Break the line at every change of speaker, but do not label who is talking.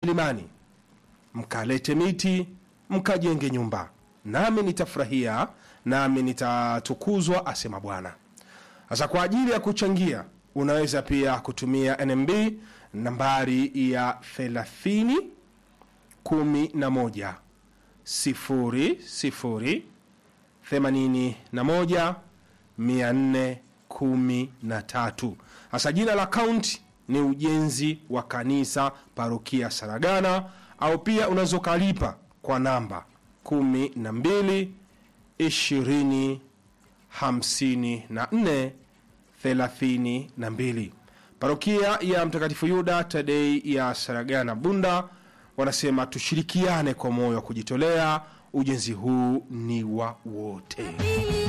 milimani mkalete miti mkajenge nyumba nami nitafurahia nami nitatukuzwa asema bwana sasa kwa ajili ya kuchangia unaweza pia kutumia nmb nambari ya 30 11 sifuri sifuri themanini na moja mia nne kumi na tatu hasa jina la kaunti ni ujenzi wa kanisa parokia saragana au pia unaweza ukalipa kwa namba kumi na mbili ishirini hamsini na nne thelathini na mbili parokia ya mtakatifu yuda tadei ya saragana bunda wanasema tushirikiane kwa moyo wa kujitolea ujenzi huu ni wa wote